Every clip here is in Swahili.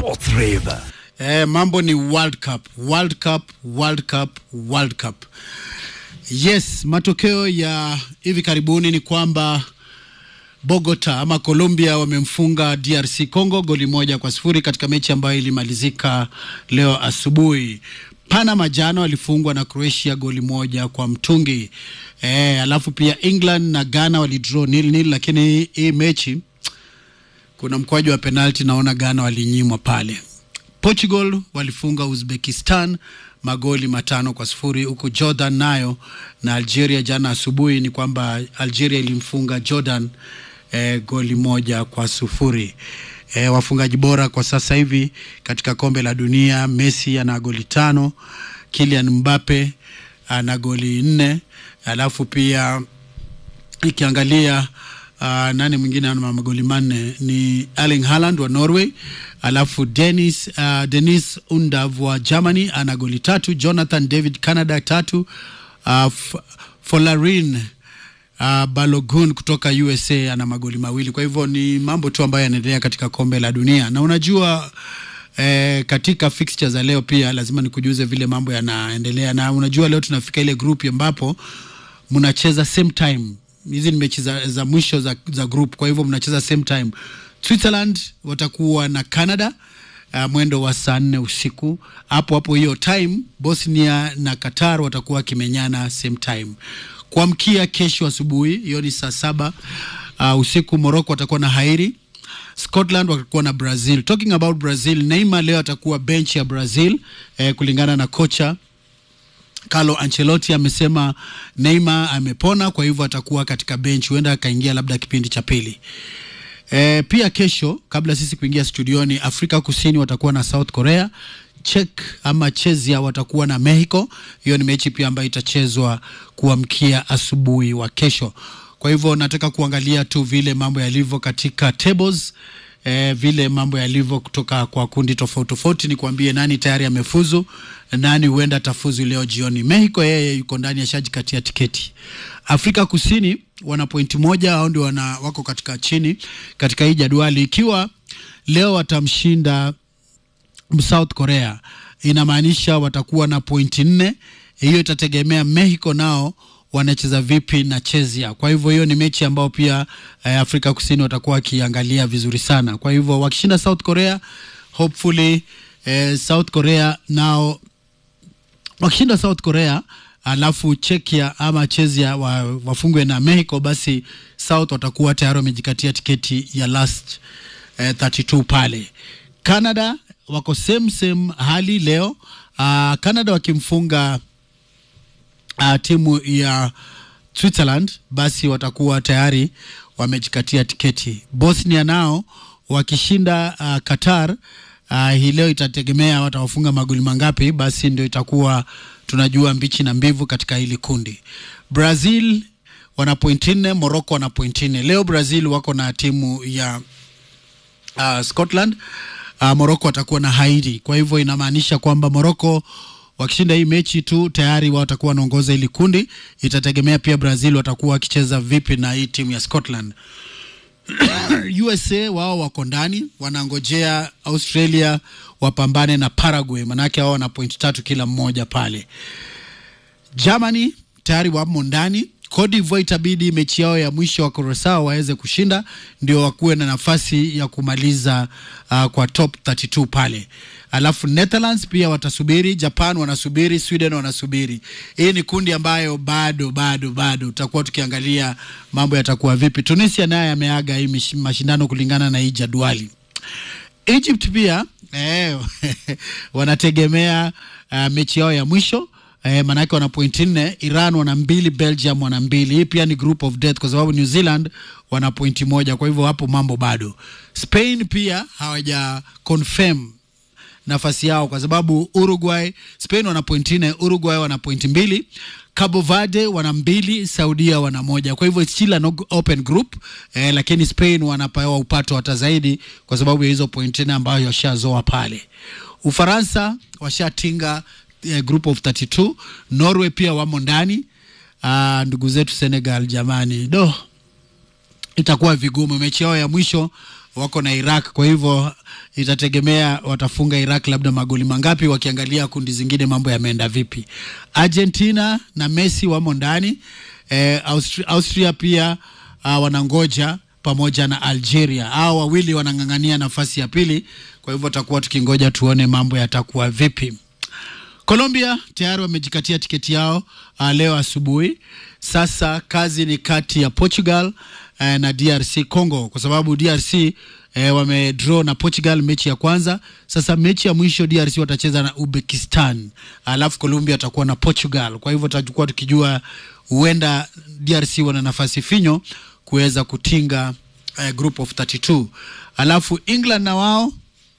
Sports Rave. Eh, mambo ni World Cup, World Cup, World Cup, World Cup. Yes, matokeo ya hivi karibuni ni kwamba Bogota ama Colombia wamemfunga DRC Congo goli moja kwa sifuri katika mechi ambayo ilimalizika leo asubuhi. Panama jana walifungwa na Croatia goli moja kwa mtungi. Eh, alafu pia England na Ghana walidraw nil nil, lakini hii mechi kuna mkwaju wa penalti, naona Ghana walinyimwa pale. Portugal walifunga Uzbekistan magoli matano kwa sifuri huku Jordan nayo na Algeria jana asubuhi ni kwamba Algeria ilimfunga Jordan eh, goli moja kwa sufuri. Eh, wafungaji bora kwa sasa hivi katika kombe la dunia, Messi ana goli tano, Kylian Mbappe ana goli nne, alafu pia ikiangalia uh, nani mwingine ana magoli manne ni Erling Haaland wa Norway, alafu Dennis, uh, Dennis Undav wa Germany ana goli tatu, Jonathan David Canada tatu, uh, F- Folarin uh, Balogun kutoka USA ana magoli mawili. Kwa hivyo ni mambo tu ambayo yanaendelea katika kombe la dunia, na unajua eh, katika fixture za leo pia lazima nikujuze vile mambo yanaendelea, na unajua leo tunafika ile group ambapo mnacheza same time. Hizi ni mechi za, za mwisho za, za group, kwa hivyo mnacheza same time. Switzerland watakuwa na Canada uh, mwendo wa saa nne usiku hapo hapo hiyo time. Bosnia na Qatar watakuwa wakimenyana same time. Kuamkia kesho asubuhi, hiyo ni saa saba uh, usiku, Morocco watakuwa na Hairi Scotland watakuwa na Brazil. Talking about Brazil, Neymar leo atakuwa bench ya Brazil eh, kulingana na kocha Carlo Ancelotti amesema Neymar amepona, kwa hivyo atakuwa katika bench, huenda akaingia labda kipindi cha pili. E, pia kesho kabla sisi kuingia studioni, Afrika Kusini watakuwa na South Korea, Czech ama Chezia watakuwa na Mexico. Hiyo ni mechi pia ambayo itachezwa kuamkia asubuhi wa kesho. Kwa hivyo nataka kuangalia tu vile mambo yalivyo katika tables eh, vile mambo yalivyo kutoka kwa kundi tofauti tofauti. Ni kuambie nani tayari amefuzu, nani huenda atafuzu leo jioni. Mexico yeye yuko ndani, ashajikatia tiketi. Afrika Kusini wana pointi moja, hao ndio wana wako katika chini katika hii jadwali. Ikiwa leo watamshinda South Korea, inamaanisha watakuwa na pointi nne. Hiyo itategemea Mexico nao wanacheza vipi na Chezia. Kwa hivyo hiyo ni mechi ambayo pia eh, Afrika Kusini watakuwa wakiangalia vizuri sana. Kwa hivyo wakishinda South Korea, hopefully eh, South Korea nao wakishinda South Korea alafu Czechia ama Chezia wa, wafungwe na Mexico, basi South watakuwa tayari wamejikatia tiketi ya last eh, 32 pale. Canada wako same same hali leo. Uh, Canada wakimfunga uh, timu ya Switzerland basi watakuwa tayari wamejikatia tiketi. Bosnia nao wakishinda uh, Qatar uh, hii leo itategemea watawafunga magoli mangapi, basi ndio itakuwa tunajua mbichi na mbivu katika hili kundi. Brazil wana pointi nne, Morocco wana pointi nne. Leo Brazil wako na timu ya uh, Scotland uh, Morocco watakuwa na Haiti. Kwa hivyo inamaanisha kwamba Morocco wakishinda hii mechi tu tayari wao watakuwa wanaongoza hili kundi. Itategemea pia Brazil watakuwa wakicheza vipi na hii timu ya Scotland. USA wao wako ndani, wanangojea Australia wapambane na Paraguay, manake wao wana point tatu kila mmoja pale. Germany tayari wamo ndani. Cote d'Ivoire itabidi mechi yao ya mwisho wa Curacao waweze kushinda ndio wakuwe na nafasi ya kumaliza uh, kwa top 32 pale. Alafu Netherlands pia watasubiri, Japan wanasubiri, Sweden wanasubiri. Hii ni kundi ambayo bado bado bado tutakuwa tukiangalia mambo yatakuwa vipi. Tunisia naye ameaga hii mish- mashindano kulingana na hii jadwali. Egypt pia eh, wanategemea uh, mechi yao ya mwisho eh, maanake wana pointi nne. Iran wana mbili, Belgium wana mbili. Hii pia ni group of death kwa sababu New Zealand wana pointi moja, kwa hivyo hapo mambo bado. Spain pia hawaja confirm nafasi yao kwa sababu Uruguay, Spain wana pointi nne, Uruguay wana pointi mbili, Cabo Verde wana mbili, Saudia wana moja. Kwa hivyo it's still an open group eh, lakini Spain wanapewa upato hata zaidi kwa sababu ya hizo pointi nne ambayo washazoa pale. Ufaransa washatinga eh, group of 32. Norway pia wamo ndani. Ah, ndugu zetu Senegal jamani, do itakuwa vigumu mechi yao ya mwisho wako na Iraq, kwa hivyo itategemea watafunga Iraq labda magoli mangapi, wakiangalia kundi zingine mambo yameenda vipi. Argentina na Messi wamo ndani eh, Austria, Austria pia uh, wanangoja pamoja na Algeria. Hao wawili wanang'ang'ania nafasi ya pili, kwa hivyo tutakuwa tukingoja tuone mambo yatakuwa vipi. Colombia tayari wamejikatia tiketi yao uh, leo asubuhi. Sasa kazi ni kati ya Portugal uh, na DRC Congo, kwa sababu DRC eh, wamedraw na Portugal mechi ya kwanza. Sasa mechi ya mwisho DRC watacheza na Uzbekistan, alafu Colombia watakuwa na Portugal. Kwa hivyo tutakuwa tukijua huenda DRC wana nafasi finyo kuweza kutinga eh, group of 32 alafu England na wao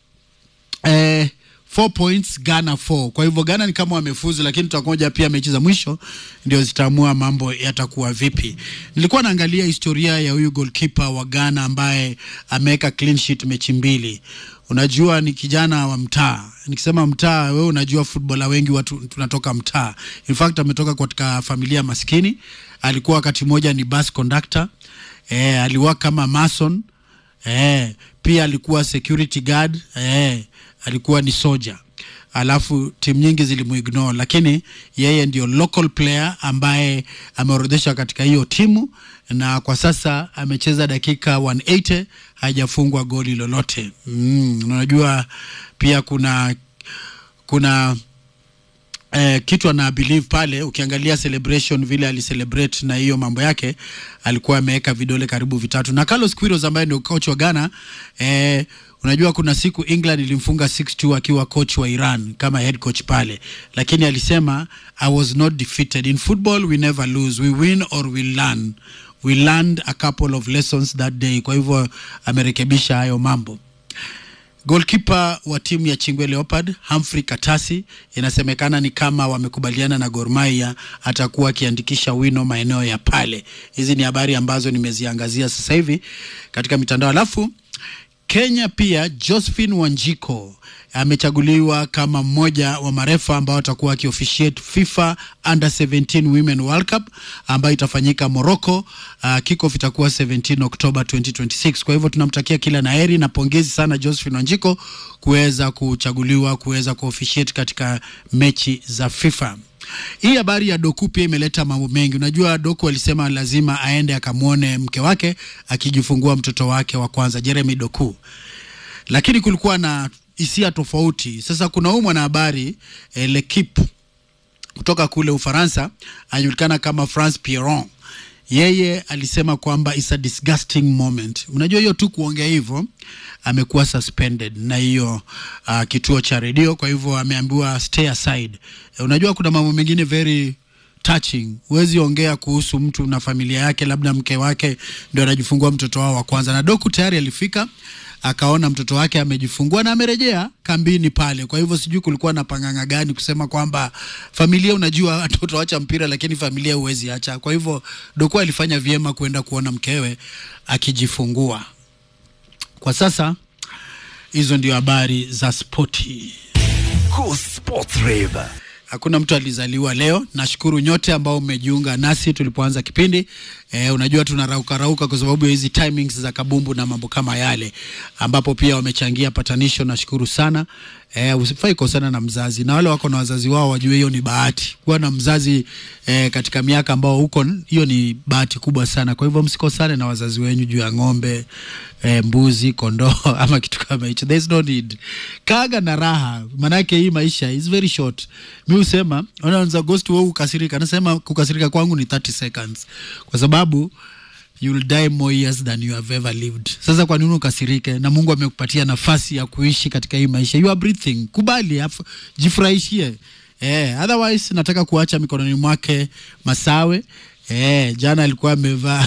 eh, 4 points Ghana 4. Kwa hivyo Ghana ni kama wamefuzu, lakini tutakoja pia mechi za mwisho ndio zitaamua mambo yatakuwa vipi. Nilikuwa naangalia historia ya huyu goalkeeper wa Ghana ambaye ameweka clean sheet mechi mbili. Unajua ni kijana wa mtaa. Nikisema mtaa, wewe unajua footballer wengi watu tunatoka mtaa. In fact ametoka katika familia maskini. Alikuwa wakati mmoja ni bus conductor. Eh, aliwa kama mason. Eh, pia alikuwa security guard. Eh, alikuwa ni soja alafu timu nyingi zilimuignore, lakini yeye ndio local player ambaye ameorodheshwa katika hiyo timu, na kwa sasa amecheza dakika 180 hajafungwa goli lolote. Mm, unajua pia kuna kuna eh, kitu ana believe pale. Ukiangalia celebration vile alicelebrate na hiyo mambo yake, alikuwa ameweka vidole karibu vitatu. Na Carlos Queiroz ambaye ndio coach wa Ghana eh, unajua kuna siku England ilimfunga 6-2 akiwa coach wa Iran kama head coach pale, lakini alisema I was not defeated in football we never lose we win or we learn we learned a couple of lessons that day. Kwa hivyo amerekebisha hayo mambo. Goalkeeper wa timu ya Chingwe Leopard Humphrey Katasi, inasemekana ni kama wamekubaliana na Gor Mahia atakuwa akiandikisha wino maeneo ya pale. Hizi ni habari ambazo nimeziangazia sasa hivi katika mitandao. Alafu Kenya pia Josephine Wanjiko amechaguliwa kama mmoja wa marefa ambao watakuwa akiofficiate FIFA Under 17 Women World Cup ambayo itafanyika Morocco. Uh, kickoff itakuwa 17 Oktoba 2026. Kwa hivyo tunamtakia kila na heri na pongezi sana Josephine Wanjiko kuweza kuchaguliwa kuweza kuofficiate katika mechi za FIFA. Hii habari ya Doku pia imeleta mambo mengi. Unajua, Doku alisema lazima aende akamwone mke wake akijifungua mtoto wake wa kwanza Jeremy Doku, lakini kulikuwa na hisia tofauti. Sasa kuna huyu mwanahabari eh, L'Equipe kutoka kule Ufaransa anajulikana kama France Pierron. Yeye alisema kwamba it's a disgusting moment. Unajua hiyo tu kuongea hivyo, amekuwa suspended na hiyo uh, kituo cha redio, kwa hivyo ameambiwa stay aside. Eh, unajua kuna mambo mengine very touching. Huwezi ongea kuhusu mtu na familia yake, labda mke wake ndio anajifungua mtoto wao wa kwanza, na Doku tayari alifika akaona mtoto wake amejifungua na amerejea kambini pale. Kwa hivyo sijui kulikuwa na panganga gani kusema kwamba familia, unajua watoto wacha mpira, lakini familia huwezi acha. Kwa hivyo Doku alifanya vyema kwenda kuona mkewe akijifungua. Kwa sasa hizo ndio habari za spoti. Cool Sports Rave. Hakuna mtu alizaliwa leo. Nashukuru nyote ambao mmejiunga nasi tulipoanza kipindi. E, unajua tunarauka rauka kwa sababu ya hizi timings za kabumbu na mambo kama yale, ambapo pia wamechangia patanisho. Nashukuru sana. E, usifai kosana na mzazi, na wale wako na wazazi wao wajue hiyo ni bahati. Kuwa na mzazi e, katika miaka ambao huko, hiyo ni bahati kubwa sana. Kwa hivyo msikosane na wazazi wenyu juu ya ng'ombe e, mbuzi, kondoo ama kitu kama hicho. There is no need. Kaga na raha, manake hii maisha is very short. Mi husema unaweza ghost wewe ukasirika, nasema kukasirika kwangu ni 30 seconds kwa sababu you'll die more years than you have ever lived. Sasa kwa nini ukasirike? Na Mungu amekupatia nafasi ya kuishi katika hii maisha, you are breathing. Kubali, afu- jifurahishie. Eh, otherwise nataka kuacha mikononi mwake Masawe. Eh, jana alikuwa amevaa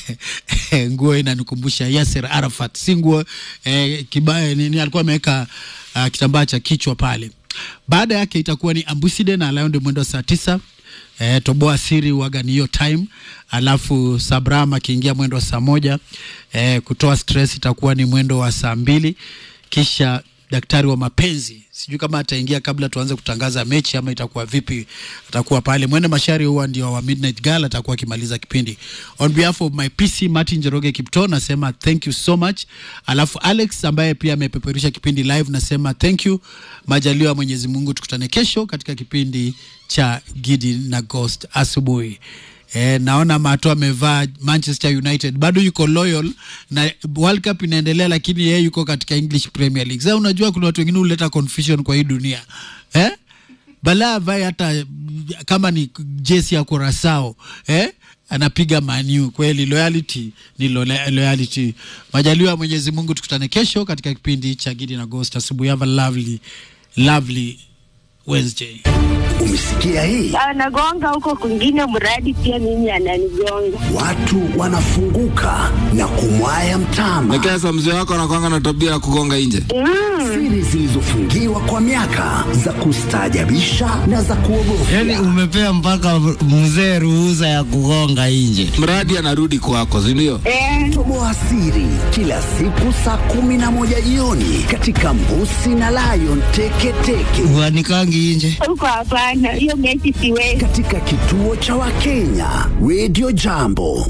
nguo inanikumbusha Yasser Arafat, si nguo eh, kibaya nini, alikuwa ameweka uh, kitambaa cha kichwa pale. Baada yake itakuwa ni Ambuside na Lion mwendo wa saa tisa eh, toboa siri waga ni hiyo time, alafu Sabram akiingia mwendo wa saa moja eh, kutoa stress itakuwa ni mwendo wa saa mbili kisha daktari wa mapenzi. Sijui kama ataingia kabla tuanze kutangaza mechi ama itakuwa vipi. Atakuwa pale Mwende Mashari, huwa ndio wa Midnight Girl, atakuwa akimaliza kipindi. On behalf of my PC Martin Jeroge Kipto nasema thank you so much. Alafu Alex ambaye pia amepeperusha kipindi live nasema thank you. Majaliwa ya Mwenyezi Mungu, tukutane kesho katika kipindi cha Gidi na Ghost asubuhi. Eh, naona Mato amevaa Manchester United, bado yuko loyal na World Cup inaendelea, lakini yeye yuko katika English Premier League. Sasa unajua kuna watu wengine huleta confusion kwa hii dunia eh? Bala avae hata kama ni jesi ya Curacao eh? anapiga Manu. Kweli loyalty ni lo loyalty. Majaliwa ya Mwenyezi Mungu, tukutane kesho katika kipindi cha Gidi na Ghost asubuhi. Have a lovely lovely Wednesday. Umesikia hii? anagonga huko kwingine, mradi pia mimi ananigonga. Watu wanafunguka na kumwaya mtama. Nekesa, mzee wako anakwanga na tabia ya kugonga nje. Siri zilizofungiwa kwa miaka za kustaajabisha na za kuogofya. Yani umepea mpaka mzee ruhusa ya kugonga nje. Mradi anarudi kwako, si ndio? Eh, Toboa siri kila siku saa kumi na moja jioni katika Mbusi na Lion Teketeke Uanikangi nje. huko hapana, hiyo mechi siwezi. katika kituo cha Wakenya Radio Jambo.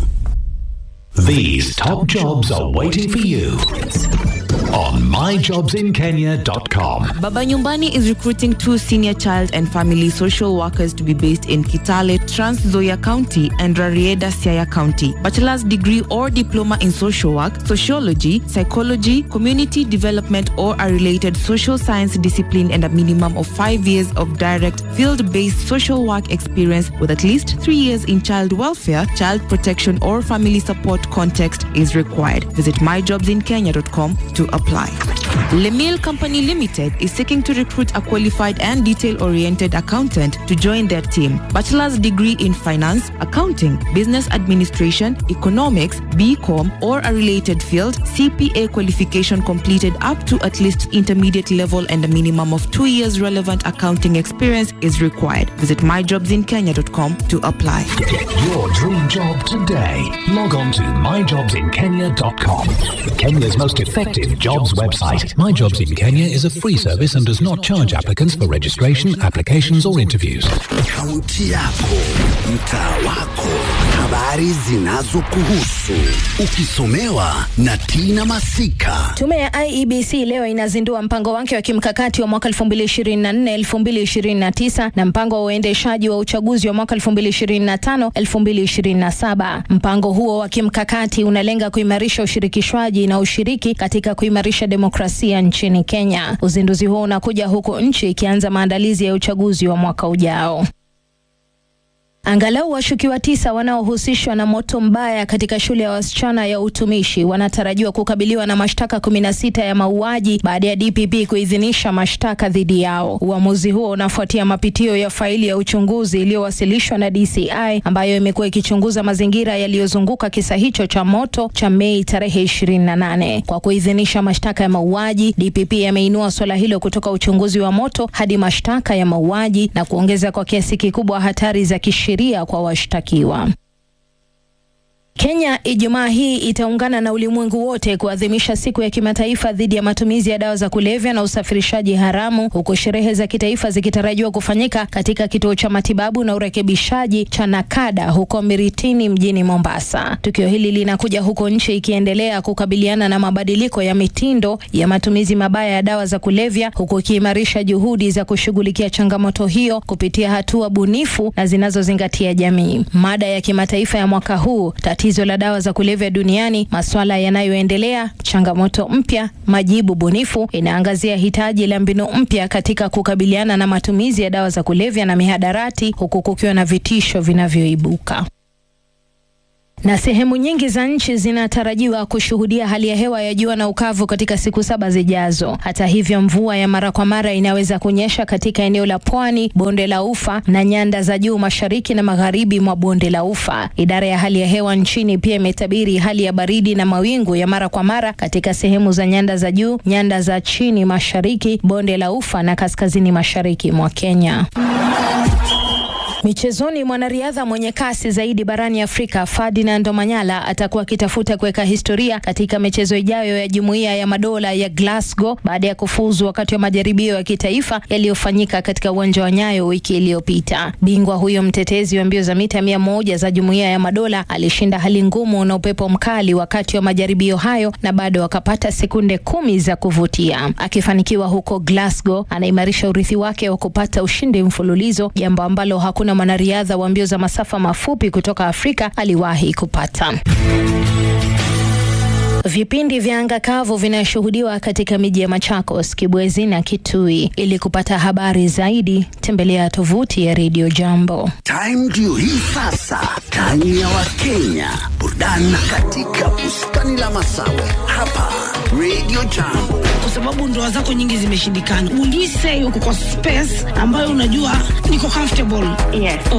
These top jobs are waiting for you on myjobsinkenya.com. Baba Nyumbani is recruiting two senior child and family social workers to be based in Kitale, Trans Nzoia County and Rarieda, Siaya County. Bachelor's degree or diploma in social work, sociology, psychology, community development, or a related social science discipline, and a minimum of five years of direct field based social work experience with at least three years in child welfare, child protection, or family support context is required. Visit myjobsinkenya.com to apply. Lemil Company Limited is seeking to recruit a qualified and detail-oriented accountant to join their team. Bachelor's degree in finance, accounting, business administration, economics, BCom, or a related field, CPA qualification completed up to at least intermediate level and a minimum of two years relevant accounting experience is required. Visit myjobsinkenya.com to apply. Get your dream job today. Log on to myjobsinkenya.com. Kenya's most effective jobs website. My Jobs in Kenya is a free service and does not charge applicants for registration, applications, or interviews. Kaunti yako, mtaa wako, habari zinazokuhusu, ukisomewa na Tina Masika. Tume ya IEBC leo inazindua mpango wake wa kimkakati wa mwaka 2024 2029 na mpango wa uendeshaji wa uchaguzi wa mwaka 2025 2027. Mpango huo wa kimkakati unalenga kuimarisha ushirikishwaji na ushiriki katika kuimarisha demokrasia nchini Kenya. Uzinduzi huo unakuja huku nchi ikianza maandalizi ya uchaguzi wa mwaka ujao. Angalau washukiwa tisa wanaohusishwa na moto mbaya katika shule ya wasichana ya utumishi wanatarajiwa kukabiliwa na mashtaka 16 ya mauaji baada ya DPP kuidhinisha mashtaka dhidi yao. Uamuzi huo unafuatia mapitio ya faili ya uchunguzi iliyowasilishwa na DCI ambayo imekuwa ikichunguza mazingira yaliyozunguka kisa hicho cha moto cha Mei tarehe 28. Kwa kuidhinisha mashtaka ya mauaji, DPP ameinua suala hilo kutoka uchunguzi wa moto hadi mashtaka ya mauaji na kuongeza kwa kiasi kikubwa hatari za kisheria kwa washtakiwa. Kenya Ijumaa hii itaungana na ulimwengu wote kuadhimisha siku ya kimataifa dhidi ya matumizi ya dawa za kulevya na usafirishaji haramu, huku sherehe za kitaifa zikitarajiwa kufanyika katika kituo cha matibabu na urekebishaji cha Nakada huko Miritini mjini Mombasa. Tukio hili linakuja huko nchi ikiendelea kukabiliana na mabadiliko ya mitindo ya matumizi mabaya ya dawa za kulevya, huku ikiimarisha juhudi za kushughulikia changamoto hiyo kupitia hatua bunifu na zinazozingatia jamii. Mada ya kimataifa ya mwaka huu tatizo la dawa za kulevya duniani, masuala yanayoendelea, changamoto mpya, majibu bunifu, inaangazia hitaji la mbinu mpya katika kukabiliana na matumizi ya dawa za kulevya na mihadarati, huku kukiwa na vitisho vinavyoibuka na sehemu nyingi za nchi zinatarajiwa kushuhudia hali ya hewa ya jua na ukavu katika siku saba zijazo. Hata hivyo, mvua ya mara kwa mara inaweza kunyesha katika eneo la pwani, bonde la ufa na nyanda za juu mashariki na magharibi mwa bonde la ufa. Idara ya hali ya hewa nchini pia imetabiri hali ya baridi na mawingu ya mara kwa mara katika sehemu za nyanda za juu, nyanda za chini mashariki, bonde la ufa na kaskazini mashariki mwa Kenya. Michezoni, mwanariadha mwenye kasi zaidi barani Afrika Ferdinand Omanyala atakuwa akitafuta kuweka historia katika michezo ijayo ya Jumuiya ya Madola ya Glasgow baada ya kufuzu wakati wa majaribio ya kitaifa yaliyofanyika katika uwanja wa Nyayo wiki iliyopita. Bingwa huyo mtetezi wa mbio za mita mia moja za Jumuiya ya Madola alishinda hali ngumu na upepo mkali wakati wa majaribio hayo na bado akapata sekunde kumi za kuvutia. Akifanikiwa huko Glasgow, anaimarisha urithi wake wa kupata ushindi mfululizo, jambo ambalo hakuna mwanariadha wa mbio za masafa mafupi kutoka Afrika aliwahi kupata. Vipindi vya anga kavu vinashuhudiwa katika miji ya Machakos, Kibwezi na Kitui. Ili kupata habari zaidi, tembelea tovuti ya Radio Jambo. Time ndio hii sasa, time ya Wakenya, burudani katika bustani la Masawe hapa Radio Jambo. kwa sababu ndoa zako nyingi zimeshindikana. Ulise uko kwa space ambayo unajua niko comfortable. Yes.